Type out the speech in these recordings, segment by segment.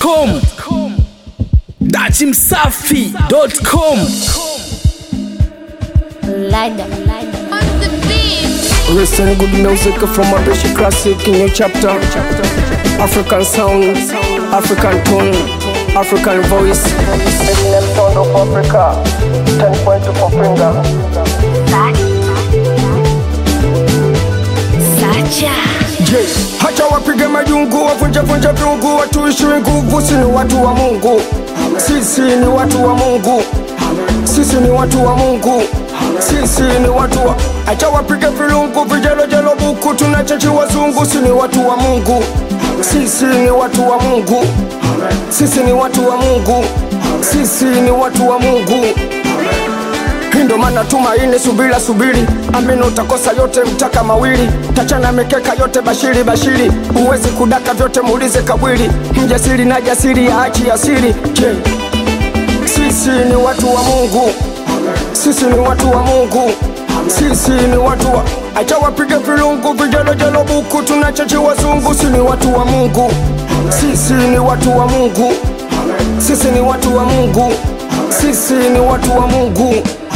dachimsafi.com dachimsafi.com Lada, lada. On the beat. Listen good music from a British classic in your chapter. African sound, African tone, African voice. Eminem sound of Africa. 10 point for finger. Sacha. Je, hacha wapige majungu, wavunje vunje viungu, watuishiwe nguvu, si ni watu wa Mungu. Sisi ni watu wa Mungu. Sisi ni watu wa Mungu. Sisi ni watu wa acha wapige vilungu, vijelojelo buku, tunachachi wazungu, si ni watu wa Mungu. Sisi ni watu wa Mungu. Sisi ni watu wa Mungu. Sisi ni watu wa Mungu. Hii ndo maana tumaini, subira subiri, amini utakosa yote, mtaka mawili, tachana mikeka yote, bashiri bashiri, huwezi kudaka vyote, muulize kabwili, mjasiri na jasiri, achi asiri. Je, sisi ni watu wa Mungu, sisi ni watu wa Mungu, sisi ni watu wa acha wapige vilungu, vijelojelo buku, tunachachi wazungu, si ni watu wa Mungu, sisi ni watu wa Mungu, sisi ni watu wa Mungu, sisi ni watu wa Mungu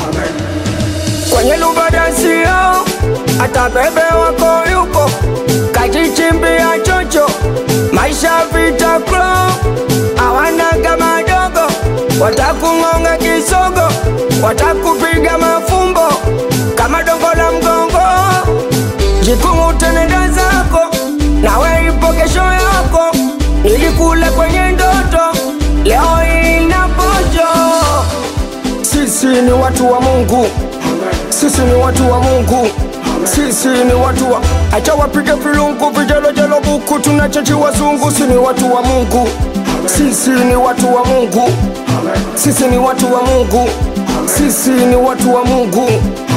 kwenye lubadansio hata bebe wako yupo kajichimbia chocho maisha vita klo awanaga madogo watakung'onga kisogo watakupiga mafumbo kama dongo la mgongo jikumu tenenda zako nawe ipo kesho yako ilikule kwenye ndoto leo inapojo sisi ni watu wa Mungu, sisi ni watu wa Mungu, sisi ni watu wa acha wapige vilungu, vijelojelo buku, tunachachi wazungu, si ni watu wa Mungu, sisi ni watu wa Mungu, sisi ni watu wa Mungu, sisi ni watu wa Mungu.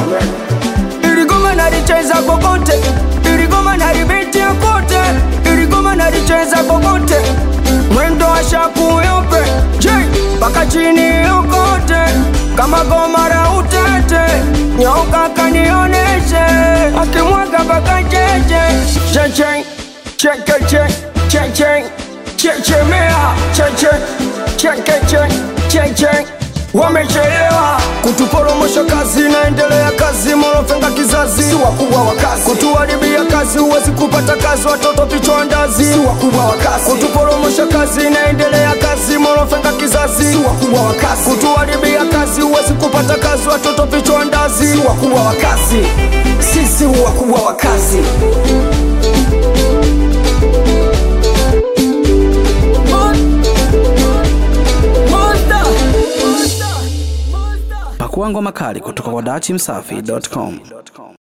Iligoma nalicheza kokote, iligoma nalibitia kote, iligoma nalicheza kokote, mwendo wa shaku yope, je, mpaka chini yokote, kama goma la utete, nyoka kanioneshe, akimwaga mpaka cheche, cheche, chekeche, cheche, chechemea, cheche, chekeche, cheche wamechelewa kutuporomosha kazi, naendelea kazi, morofenga kizazi, si wakubwa wa kazi, kutuharibia kazi, huwezi kupata kazi, watoto vichwa ndazi, si wakubwa wa kazi, kutuporomosha kazi, naendelea kazi, morofenga kizazi, si wakubwa wa kazi, kutuharibia kazi, huwezi kupata kazi, watoto vichwa ndazi, si wakubwa wa kazi, sisi wakubwa wa kazi. pakua ngoma kali kutoka kwa dachimsafi.com